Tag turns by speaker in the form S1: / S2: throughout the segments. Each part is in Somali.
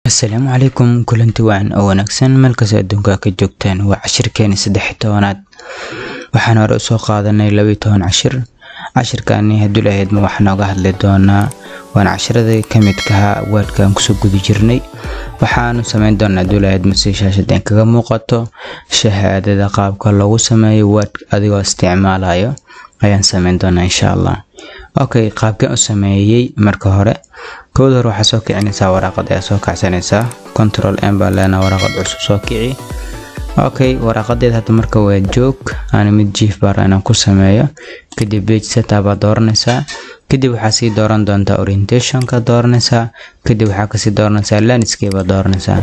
S1: asalaamu calaykum kulanti wacan oo wanaagsan meel kastoo adduunka ka joogtaan waa cashirkeeni saddex iyo tobanaad waxaan hore usoo qaadanay laba iyo toban cashir cashirkaani hadduu lahaydma waxaa nooga hadli doonaa waana cashiradii ka midkaha waadkaan kusoo guda jirnay waxaanu sameyn doonaa hadduu lahaydma si shaashadeen kaga muuqato shahaadada qaabka loogu sameeyo waad adigoo isticmaalayo ayaan sameyn doonaa insha allah okay qaabkeen u sameeyey marka hore kooda hore waxaa soo kicinaysaa waraaqad ayaa soo kacsanaysaa control m baa leenaa waraaqad cusub soo kici okay waraaqadeed hadda marka waa joog aan mid jiif baara inaan ku sameeyo kadib page setup baa dooranaysaa kadib waxaa sii dooran doontaa orientationka dooranaysaa kadib waxaa kasii dooranaysaa landscape baa dooranaysaa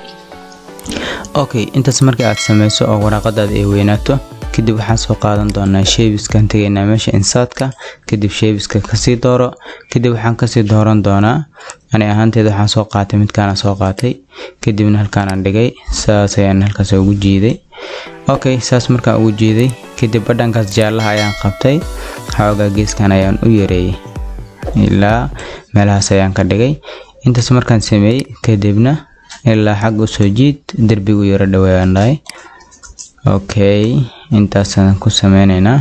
S1: okay intaas markii aad sameyso oo waraaqadaada ay weynaato kadib waxaan soo qaadan doonaa sheebiskan tegaynaa meesha insaadka kadib sheebiska kasii dooro kadib waxaan kasii dooran doonaa ani ahaanteeda waxaan soo qaatay midkaana soo qaatay kadibna halkaanaan dhigay saas ayaan halkaas ugu jiiday okay saas markaan ugu jiiday kadib badhankaas jaallaha ayaan qabtay xoogaa geeskan ayaan u yareeyey ilaa meelahaas ayaan ka dhigay intaas markaan sameeyey kadibna ilaa xag usoo jiid derbigu yaro dhaweeyaan dhahay okay intaasaan ku sameyneynaa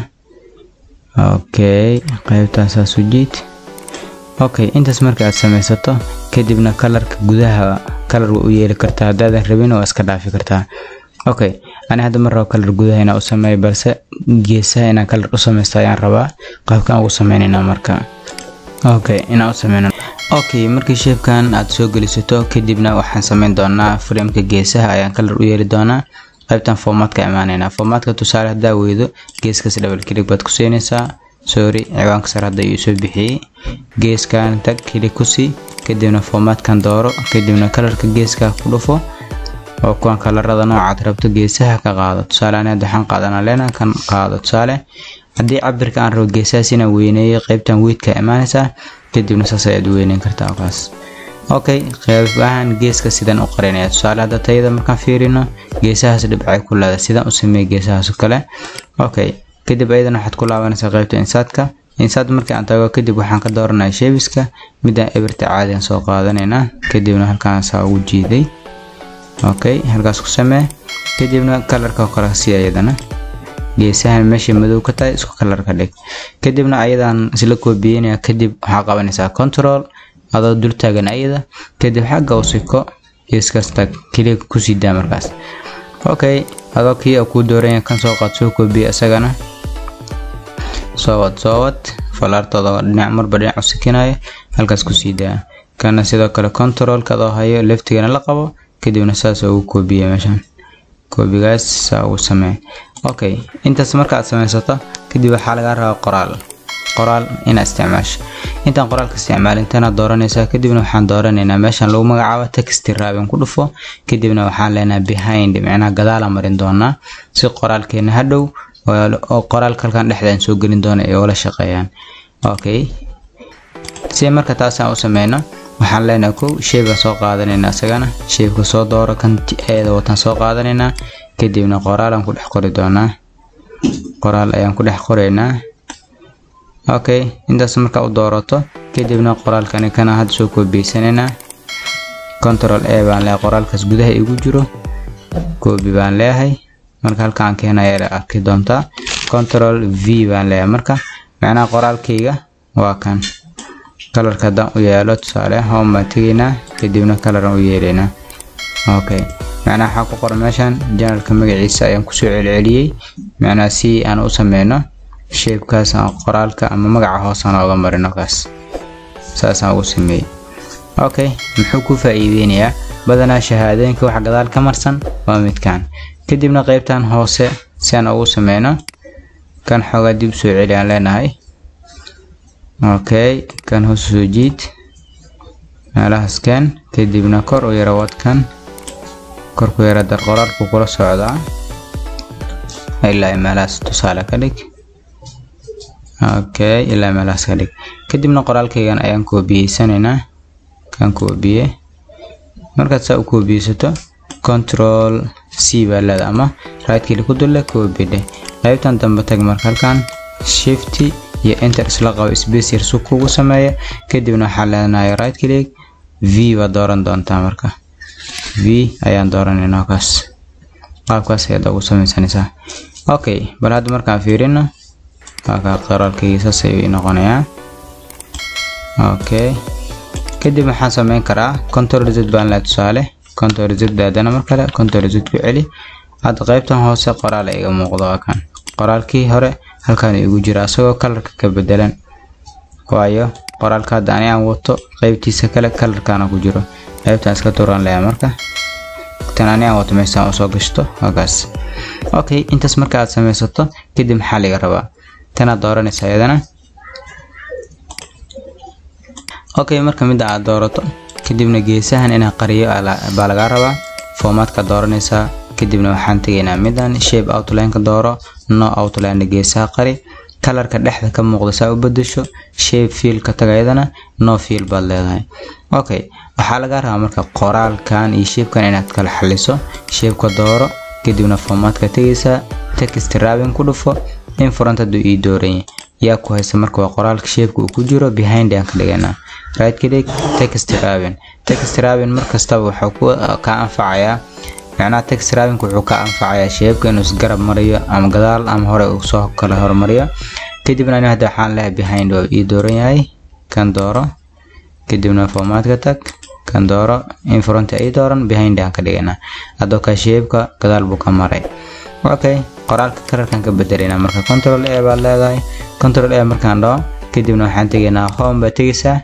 S1: okay qaybtaasaas u jiid okay intaas marka aad sameysato kadibna kalarka gudaha kalar waa u yeeli kartaa haddaadan rabin waa iska dhaafi kartaa okay ani hadda ma rabo kalar gudaha inaan u sameeyo balse geesaha inaan kalar u sameysto ayaan rabaa qaabkaan ugu sameyneynaa marka okay inaan u sameyno okay markii sheebkan aad soo gelisato kadibna waxaan sameyn doonaa frameka geesaha ayaan kalar u yeeli doonaa qaybtan formatka imaanayna formatka tusaale haddaa weydo geeskaas double click baad ku siinaysaa sorry ciwaanka sare hadda uu soo bixiyey geeskan tag click ku sii kadibna formatkan dooro kadibna kalarka geeska ku dhufo oo kuwan kalarada noocaad rabto geesaha ka qaado tusaale ani hadda waxaan qaadanaa leena kan qaado tusaale haddii cabirka aan rabo geesahaas inaan weyneeyo qaybtan weydka imaanaysaa kadibna saas ayaad weyneyn kartaa kaas okay qeybahan geeska sidaan u qarinaya tusaale hadda tayada markaan fiirino geesahaas dhibcay ku leeda sidaan u sameeya geesahaas oo kale okay kadib ayadana waxaad ku laabanaysaa qaybta insaadka insaad markii aan tago kadib waxaan ka dooranaya sheebiska midaan ebirta caadigan soo qaadanaynaa kadibna halkaan saa ugu jiiday okay halkaas ku samee kadibna kalarka kale si ayadana geesahan meesha madow ka tahay isku kalarka dhig kadibna ayadan isla koobiyeynaya kadib waxaa qabanaysaa control adoo dul taagan ayada kadib xagga u siko geeskasta keliya kusii daa markaas okay adoo kii a kuu dooranya kan soo qaad soo koobiya isagana soo wad soo wad falaartooda dhinac marba dhinac u sikinayo halkaas kusii daa kana sidoo kale controlka adoo hayo leftigana la qabo kadibna saas ugu koobiya meeshan koobigaas saa ugu samee okay intaas marka aad sameysato kadib waxaa lagaa rabaa qoraal qoraal inaad isticmaasho intaan qoraalka isticmaalin tanaad dooranaysaa kadibna waxaan dooranaynaa meeshan lagu magacaabo text raabin ku dhufo kadibna waxaan leenahay behind micnaha gadaala marin doonaa si qoraalkeena hadhow oo qoraalka halkan dhexda aan soo gelin doona ay ula shaqeeyaan okay si marka taasaan u sameyno waxaan leenahay kow sheebaan soo qaadanaynaa isagana sheebka soo dooro kan eeda wataan soo qaadanaynaa kadibna qoraalaan ku dhex qori doonaa qoraal ayaan ku dhex qoraynaa okay intaas marka u doorato kadibna qoraalkani kana hadda soo koobiyeysanayna control a baan leeyahay qoraalkaas gudaha igu jiro koobi baan leeyahay marka halkaan keenaya arki doontaa control v baan leeyahay marka macnaha qoraalkayga waa kan kalarka haddaan u yeelo tusaale home baan tegaynaa kadibna kalaran u yeelaynaa okay macnaha waxaa ku qoran meeshan janalka magaciisa ayaan kusoo celceliyey macnaha si aan u sameyno sheebkaas aan qoraalka ama magaca hoosaan ooga marino kaas saasaan ugu sameeyey okay muxuu ku faa'iideynayaa badanaa shahaadooyinka waxa gadaal ka marsan waa midkan kadibna qaybtan hoose si aan ugu sameyno kan xoogaa dib soo celi aan leenahay okay kan hoos soo jiid meelahaas kan kadibna kor u yara wadkan kor ku yara dar qoraalku kula socdaa ilaa meelahaas tusaale ka dhig okay ilaa meelahaas ka dhig kadibna qoraalkaygan ayaan koobiyeysanaynaa kan koobiye markaad saa u koobiyeysato control c baa leeda ama right click ku dulle koobidhe qaybtan dambe tag marka halkan shift iyo enter isla qabo space yar si kugu sameeya kadibna waxaa leenahay right click v baad dooran doontaa marka v ayaan dooranaynaa kaas qaabkaas ayaad ugu sameysanaysaa okay bal hadda markaan fiirino waakaa qoraalkayga saas ayuu noqonayaa okay kadib waxaan sameyn karaa control z baan leh tusaale control z daadana mar kale control z ku celi hadda qaybtan hoose qoraal iga muuqdo waa kan qoraalkii hore halkan igu jira asagoo kalarka ka bedelan waayo qoraalka hadda ani aan wato qaybtiisa kale kalarkaana ku jiro qaybtaan iska turan leeya marka tan ani aan wato meeshaan usoo gashto halkaas okay intaas marka aad sameysato kadib maxaa laga rabaa tanaad dooranaysa iyadana okay marka midda aad doorato kadibna geesahan inaa qariyo baa lagaa rabaa formaadka dooranaysaa kadibna waxaan tegaynaa midan shape outline-ka dooro no outline geesaha qari kalarka dhexda ka muuqda saa u bedesho shape fiil ka taga iyadana no fiil baad leedahay okay waxaa lagaa rabaa marka qoraalkan iyo shapekan inaad kala xaliso shapeka dooro kadibna formaadka tegaysaa text wrapping ku dhufo in front hadduu ii dooranya yaa ku haysa marka waa qoraalka shapeka uu ku jiro behind aan ka dhiganaa right click text wrapping text wrapping mar kastaba wuxuu ku ka anfacayaa macnaha text wrapping wuxuu ka anfacayaa shapeka inuu isgarab mariyo ama gadaal ama hore uu soo kala hormariyo kadibna ani hadda waxaan leeyahay behind waa ii dooran yahay kan dooro kadibna formaadka tag kan dooro in front ay dooran behind aan ka dhiganaa adoo ka shapeka gadaal buu ka maray okay qoraalka kalarkan ka bedelayna marka control a baad leedahay control a markaan dhaho kadibna waxaan tegaynaa home baad tegaysaa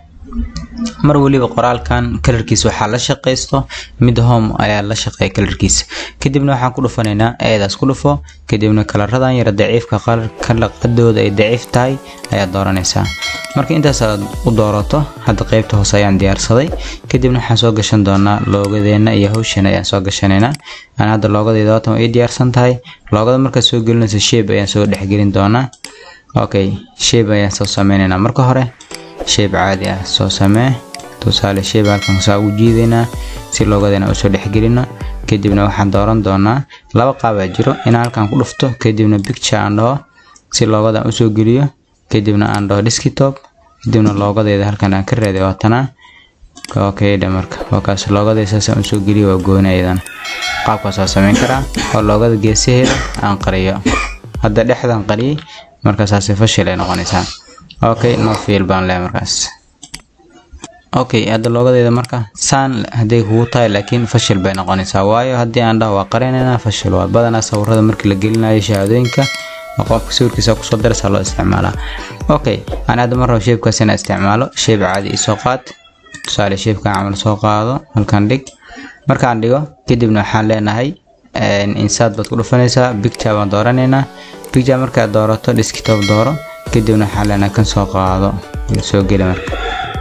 S1: mar waliba qoraalkan kalarkiisa waxaa la shaqaysto mid home ayaa la shaqeeya kalarkiisa kadibna waxaan ku dhufanaynaa eedaas ku dhufo kadibna kalaradan yara daciifka kalaqadooda ay daciif tahay ayaad dooranaysaa marka intaas aad u doorato hadda qeybta hoose ayaan diyaarsaday kadibna waxaan soo gashan doonaa loogadeena iyo hawsheena ayaan soo gashanaynaa aan hadda loogadeeda waatan ay diyaarsan tahay loogada markaad soo gelinayso shape ayaan soo dhexgelin doonaa okay shape ayaan soo sameynaynaa marka hore shape caadi ah soo samee tusaale shape halkan saa ugu jiidaynaa si loogadeena usoo dhexgelino kadibna waxaan dooran doonaa laba qaabaa jiro inaan halkan ku dhufto kadibna picture aan dhaho si loogadan usoo geliyo kadibna aan dhaho desktop kadibna loogadeeda halkan aan ka reeday waatanaa okay dha marka wakaas loogada saasaan usoo geliyo waa gooni ayadana qaabkaas waa sameyn karaa oo loogada geesaheeda aan qariyo hadda dhexdan qariyay markaasaasi fashil ay noqonaysaa okay no fiil baan leeyahay markaas okay hadda loogadeeda marka saan hadday kugu tahay laakiin fashil bay noqonaysaa waayo haddii aan dhaho waa qarinaynaa fashil waa badanaa sawirada markii la gelinayo shahaadooyinka qofka sawirkiisa kusoo daraysaa loo isticmaalaa okay aan hadda mar rabo shaybkaas inaan isticmaalo shayb caadi isoo qaad tusaale shaybkan camal soo qaado halkan dhig markaan dhigo kadibna waxaan leenahay insaad baad ku dhufanaysaa picture baan dooranaynaa picture markaad doorato desktop dooro kadibna waxaan leenahay kan soo qaado soo geli marka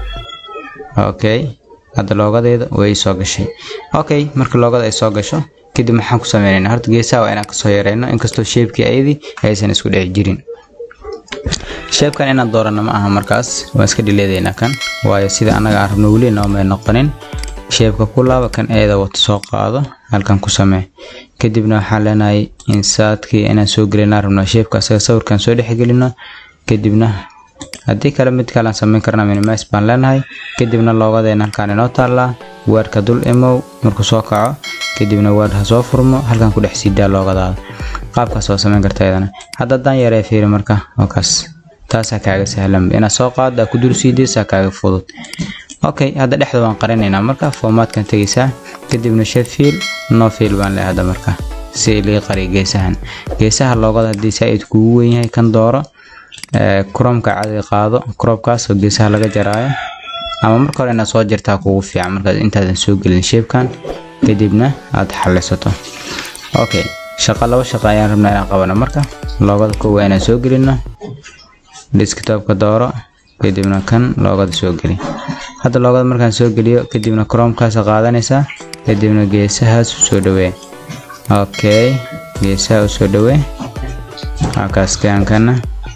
S1: okay hadda loogadeeda way soo gashay okay marka loogada ay soo gasho kadib maxaan ku sameynaynaa horta geesaha waa inaan kasoo yareyno inkastoo shaybkii ayadii aysan isku dhex jirin shaybkan inaan doorano ma aha markaas waan iska dhileedaynaa kan waayo sida annaga aan rabno weli noomay noqonin shaybka ku laaba kan eeda wato soo qaado halkan ku samee kadibna waxaan leenahay insaadkii inaan soo gelinaa rabno shaybka asaga sawirkan soo dhexgelino kadibna haddii kale mid kalean sameyn karna minimis baan leenahay kadibna loogadeena halkaan inoo taallaa weerka dul imow markuu soo kaco kadibna weer ha soo furmo halkan ku dhex siidaa loogadaada qaabkaas waa sameyn karta iyadana hadda haddaan yaree fiiri marka wakaas taasaa kaaga sahlan inaad soo qaada ku dul siidaysaa kaaga fudud okay hadda dhexda waan qarinaynaa marka formaatkan tegaysaa kadibna shafiil no fiil baan leeyahay hadda marka si lii qariyo geesahan geesaha loogada haddii saa-id kugu weyn yahay kan dooro cromka cadi qaado cropkaas oo geesaha laga jaraayo ama marka hore inaad soo jirtaa kugu fiican markaad intaadan soo gelin shaybkan kadibna aad xalisato okay shaqo laba shaqo ayaan rabnaa inaan qabano marka loogada kowa inaan soo gelino desktopka dooro kadibna kan loogada soo geli hadda loogada markaan soo geliyo kadibna cromkaas qaadanaysaa kadibna geesahaas soo dhawee okay geesaha u soo dhawee halkaas kaankana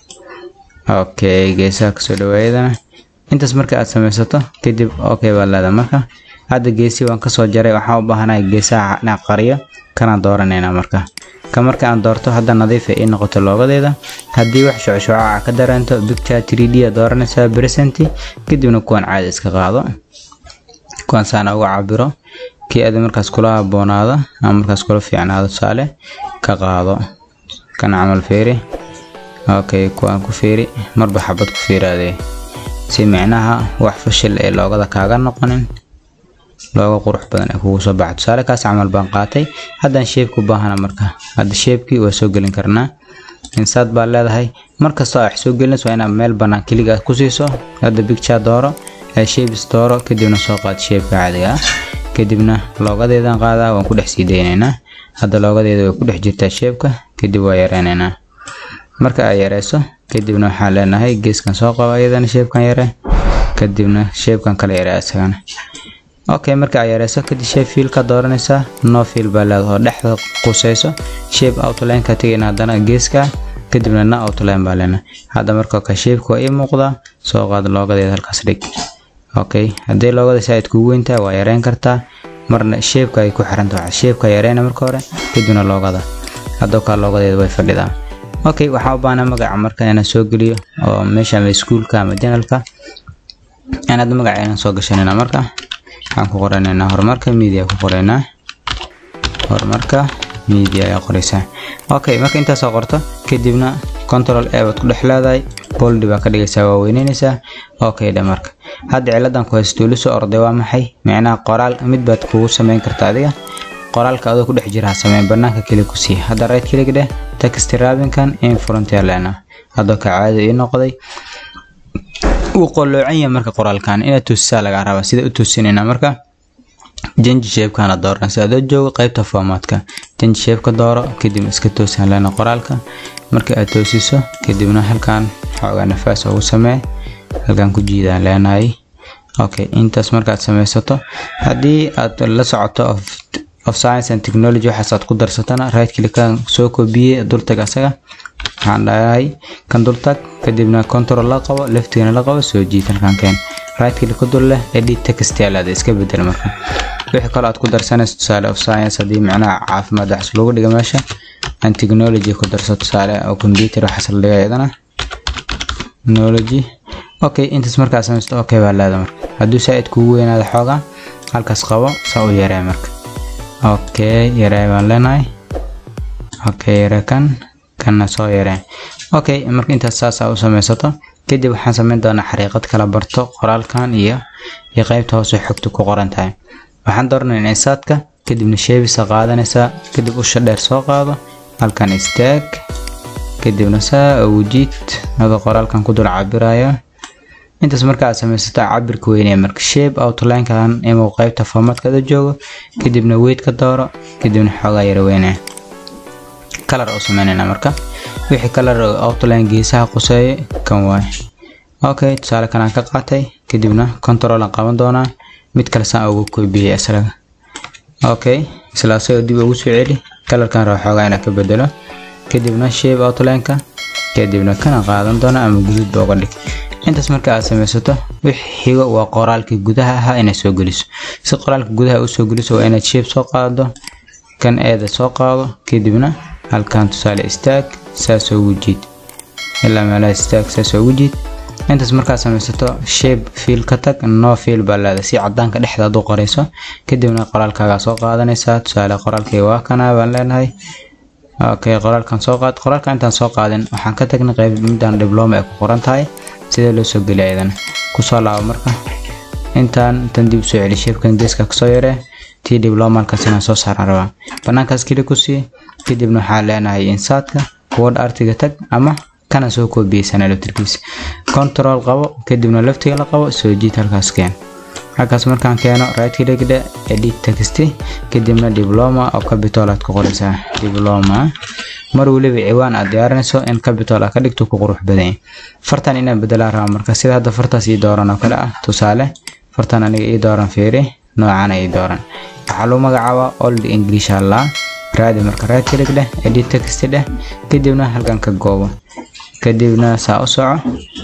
S1: okay geesaha kasoo dhawaayadana intaas marka aad samaysato kadib okay baad leedahay marka hadda geesii waan kasoo jaray waxaan u baahanahay geesaha inaan qariyo kanaan dooranaynaa marka ka marka aan doorto hadda nadiifa ii noqoto loogadeeda haddii wax shucshucaca ka dareento picture 3d aad dooranaysaa present kadibna kuwan caadi iska qaado kuwan saana uga cabiro kii aad markaas kula haboonaada ama markaas kula fiicnaado tusaale ka qaado kan camal feeri okay kuwaan ku feeri marba xabad ku feeraadee si micnaha wax fashil ee loogada kaaga noqonin looga qurux badan ee kugu soo baxa tusaale kaas camal baan qaatay haddaan sheebka u baahana marka hadda sheebkii waa soo gelin karnaa insaad baa leedahay markastoo aa wax soo gelinayso waa inaad meel bannaan keliga ku siiso hadda bicture dooro ee shapes dooro kadibna soo qaad sheebka caadiga ah kadibna loogadeedan qaadaa waan ku dhex sii daynaynaa hadda loogadeeda way ku dhex jirtaa sheebka kadib waa yareynaynaa marka ay yareyso kadibna waxaan leenahay geeskan soo qaba iyadana sheebkan yare kadibna sheebkan kale yare isagana okay marka ay yareyso kadib shape fiil ka dooranaysaa no fiil baa leedahay oo dhexda qusayso shape outline ka tegayna haddana geeska kadibna na outline baa leenahay hadda marka ka shape waa ii muuqdaa soo qaad loogadeeda halkaas dhig okay haddii loogada saaid kugu weyntahay waa yareyn kartaa marna shape-ka ay ku xiran tahay shape-ka yareyna marka hore kadibna loogada haddoo kaa loogadeeda way fadhidaa okay waxaa u baahnaa magaca marka inaan soo geliyo oo meesha ama iskuulka ama janalka aan hadda magaca inaan soo gashanayna marka waxaan ku qoranaynaa horumarka media ku qoraynaa horumarka media ayaa qoraysaa okay marka intaas soo qorto kadibna control a baad ku dhex leedahay boldi baa ka dhigaysaa waa weyneynaysaa okay dhe marka hadda ciladan ku haysto weli soo orday waa maxay micnaha qoraal mid baad kugu samayn karta adiga qoraalka adoo ku dhex jira ha sameyn banaanka keli ku sii hadda right click dheh text rabinkan in frontier lena haddoo ka caadi ii noqday wuu qoloocan yahay marka qoraalkan inaad toosisaa laga rabaa sida u toosinayna marka janji shape-kana dooran si adoo joogo qaybta formatka janji shape-ka dooro kadib iska toosan lena qoraalka marka aad toosiso kadibna halkan xoogaa nafaas ugu samee halkan ku jiidaan leenahay okay intaas markaad samaysato haddii aad la socoto of, of science and technology waxaas aad ku darsatana right clickan soo koobiyey dultag asaga waxaan dhahay kan dultag kadibna control la qabo leftigana la qabo soo jiid halkan keen right click ku dul leh edit text yaalaada iska bedel marka wixii kale aad ku darsanayso tusaale of science haddii macnaha caafimaad waxas lagu dhiga meesha and technology ku darso tusaale oo computer waxaas la dhiga iyadana technology okay intaas markaa samaysto okay baa leeda marka hadduu saaid kugu weynaado xoogaa halkaas qabo saa u yaree marka okay yaree baan leenahay okay yaree kan kanna soo yaree okay marka intaas saasaa u samaysato kadib waxaan samayn doonaa xariiqad kala barto qoraalkan iyo iyo qaybta hoose xogta ku qoran tahay waxaan dooranaynaa insaadka kadibna sheebisa qaadanaysaa kadib usha dheer soo qaado halkan istaag kadibna saa ugu jiid adoo qoraalkan ku dul cabirayo intaas marka aad samaysato cabirka weynee marka shape outline-kan inuu qaybta formatkada joogo kadibna weight ka dooro kadibna xoogaa yara weynee color u sameynayna marka wixii color outline geesaha quseeyo kan waay okay tusaale kan aan ka qaatay kadibna control aan qaban doonaa mid kale saan ugu koobiyey isaga okay isla asagoo dib ugu soo celi colorkan raba xoogaa inaan ka bedelo kadibna shape outline-ka kadibna kana qaadan doona ama guduud ba uga dhig intaas marka aad samaysato wixii xigo waa qoraalkii gudaha ahaa inaad soo geliso si qoraalka gudaha u soo geliso waa inaad shape soo qaado kan eeda soo qaado kadibna halkan tusaale istaag saas ugu jiid ilaa meelaha istaag saas ugu jiid intaas markaad samaysato shape fiil ka tag no fiil baa leeda si cadaanka dhexdaad u qorayso kadibna qoraalkaagaa soo qaadanaysaa tusaale qoraalkii waa kana baan leenahay okay qoraalkan soo qaad qoraalka intaan soo qaadin waxaan ka tagnay qayb midaan dibloma ay ku qoran tahay sidee loo soo geliya iyadana kusoo laabo marka intaan intan dib soo celi shapekan geeska kasoo yaree tii dibloma halkaas inaan soo saaran rabaa banaankaas keli ku sii kadibna waxaa leenahay insaadka word artiga tag ama kana soo koobiyeysanaa laftirkiisa control qabo kadibna laftiga la qabo soo jiid halkaas keen halkaas markaan keeno right click dhe edit text kadibna diploma oo capital aad ku qoraysaa diploma mar waliba ciwaan aad diyaarinayso in capital aad ka dhigto ku qurux badan yahay fartan inaan bedelaa rabaa marka sida hadda fartaas ii dooran oo kale ah tusaale fartan aniga ii dooran fiiri noocana ii dooran waxaa lagu magacaabaa old english allaa raadi marka right click dheh edit text dheh kadibna halkan ka goobo kadibna saa u soco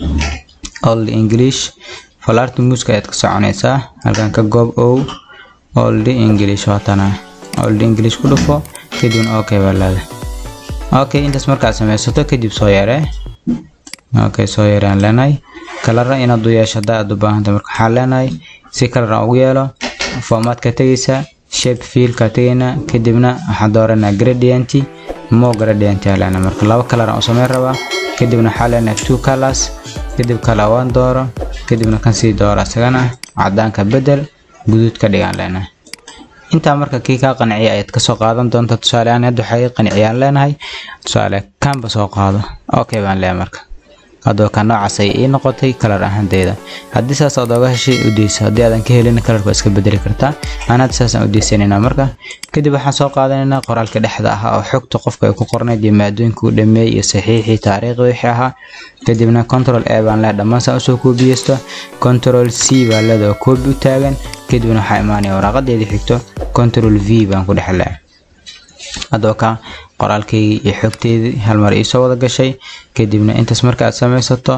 S1: old english falaarta muuska ayaad ka soconaysaa halkan ka goob ow old english waatana old english ku dhufo kadibna okay baa leeda okay intaas markaad samaysato kadib soo yaree okay soo yareen leenahay kalara inaad u yeesho haddaa aad u baahanta marka waxaa leenahay si kalar aan ugu yeelo formatka tegaysaa shape fiilka tegaynaa kadibna waxaan dooranaa gradient mo gradient aa leenahay marka laba color aan u samayn rabaa kadibna waxaa leenahay two colors kadib color one dooro kadibna kan sii dooro isagana cadaanka bedel guduud ka dhigaan leenahay intaa marka kii kaa qanciya ayaad kasoo qaadan doonta tusaale ahaan hadda waxay qanciyaan leenahay tusaale kanba soo qaado okay baan leeyahay marka haddaba ka noocaas ay ii noqotay kalar ahaanteyda haddii saas aad oga heshay u deyso haddii aadan ka helin kalarka waa iska bedeli kartaa aan hadda saasaan u deysanaynaa marka kadib waxaan soo qaadanaynaa qoraalka dhexda ah oo xogta qofka ay ku qornayd iyo maadooyinka u dhameeyey iyo saxiixii taariikhda wixii ahaa kadibna control a baan leeyahay dhammaan saan usoo koobiyeysto control c baan leedahay oo koobi u taagan kadibna waxaa imaanaya waraaqadeedii xigto control v baan ku dhex leeyahay haddaba ka qoraalkaygii iyo xogteydii hal mar iisoo wada gashay kadibna intaas marka aad samaysato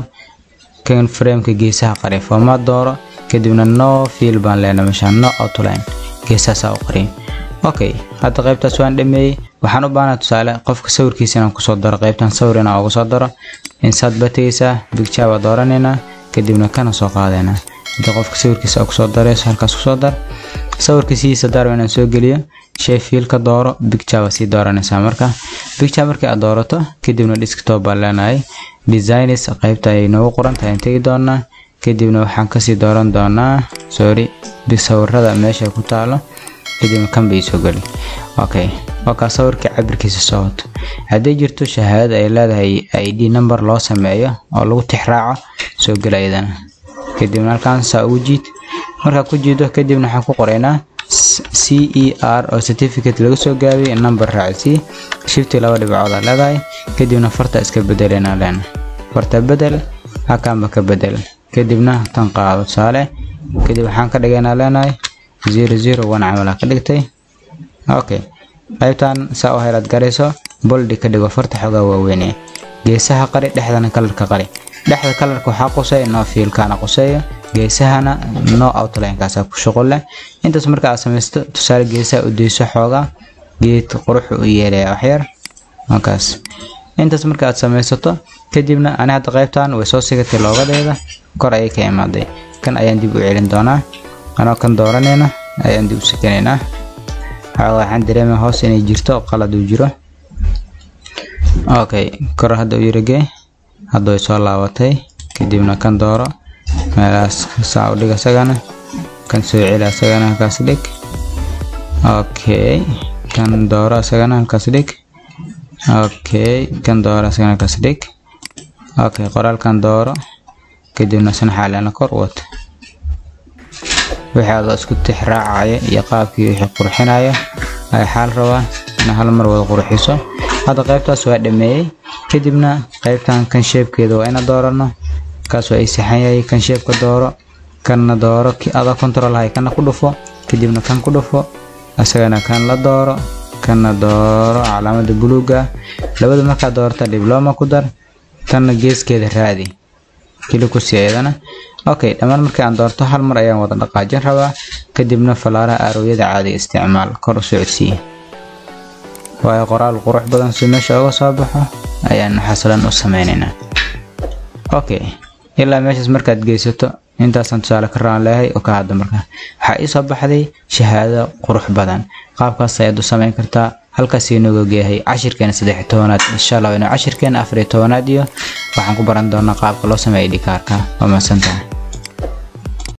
S1: kan frameka geesaha qari formaat dooro kadibna no fiil baan leenahay meeshaan no outline geesahaasaa u qariy okay hadda qaybtaas waan dhameeyey waxaan u baahnaa tusaale qofka sawirkiisa inaan kusoo daro qaybtan sawir inaan uga soo daro insaad baa tegeysaa bicture baa dooranaynaa kadibna kana soo qaadaynaa inta qofka sawirkiisa kusoo darayso halkaas kusoo dar sawirka sidiisa daarba inaan soo geliyo shay fiilka dooro bicture baa sii dooranaysaa marka bicture markii aad doorato kadibna desktop baan leenahay designs qaybta ay noogu qoran tahay tegi doonaa kadibna waxaan kasii dooran doonaa sorry sawirada meesha ku taalo kadibna kan bay soo geli okay wakaa sawirka cabirkiisa soo wato haddii jirto shahaadada ay leedahay id number loo sameeyo oo lagu tixraaco soo geli ayadana kadibna halkaan saa ugu jiid markaa ku jiido kadibna waxaan ku qoraynaa c e r oo certificate laga soo gaabiyay number raaci shifti laba dhibcood aa leedahay kadibna farta iska bedelayna leena farta bedel halkaanba ka bedel kadibna tan qaado tusaale kadib waxaan ka dhigaynaa leenahay zero zero one camal ka dhigtay okay qaybtan saa u helaad garayso boldi ka dhigo farta xoogaa waaweyn geesaha qari dhexdana kalarka qari dhexda kalarka waxaa quseeya no fiilkaana quseeya geesahana no outlinekaasa ku shuqul leh intaas marka aad samaysto tusaale geesaha u deyso xoogaa geed quruxu u yeelaya waxyar markaas intaas marka aad samaysato kadibna ani hadda qaybtan way soo sigatay loogadeeda kor ayay ka imaaday kan ayaan dib u celin doonaa anoo kan dooranayna ayaan dib u sikanaynaa xoogaa waxaan dareemaya hoos inay jirto qalad uu jiro okay kor hadda u yaragee hadda way soo laabatay kadibna kan dooro meelahaas saa u dhig asagana kan soo celi asagana halkaas dhig okay kan dooro asagana halkaas dhig okay kan dooro asagana halkaas dhig okay qoraalkan dooro kadibna san xaalana kor wata wixii adoo isku tix raacaya iyo qaabkii wixii qurxinaya ay xaal rabaa ina hal mar wada qurxiso hadda qaybtaas waa dhameeyey kadibna qaybtan kan sheebkeeda waa ina doorano kaas waa ay saxan yahay kan sheebka dooro kanna dooro adoo control hay kana ku dhufo kadibna kan ku dhufo asagana kan la dooro kanna dooro calaamada buluuga labada markaa doorta dibloma ku dar tanna geeskeeda raadi kili ku sii ayadana okay dhammaan markii aan doorto hal mar ayaan wada dhaqaajin rabaa kadibna falaaraha aarowyada caadiga isticmaal kor u socodsiiye waayo qoraal qurux badan si meesha uga soo baxo ayaan xaslan u sameynaynaa okay ilaa meeshaas markaad geysato intaasaan tusaale ka raan leeyahay oo ka hadda markaa waxaa ii soo baxday shahaado qurux badan qaabkaas ayaad u samayn kartaa halkaas inooga geeyahay cashirkeena saddex tobanaad insha allah inuu cashirkeena afar iyo tobanaad iyo waxaan ku baran doonaa qaabka loo sameeya dhikaarka waa mahadsantahay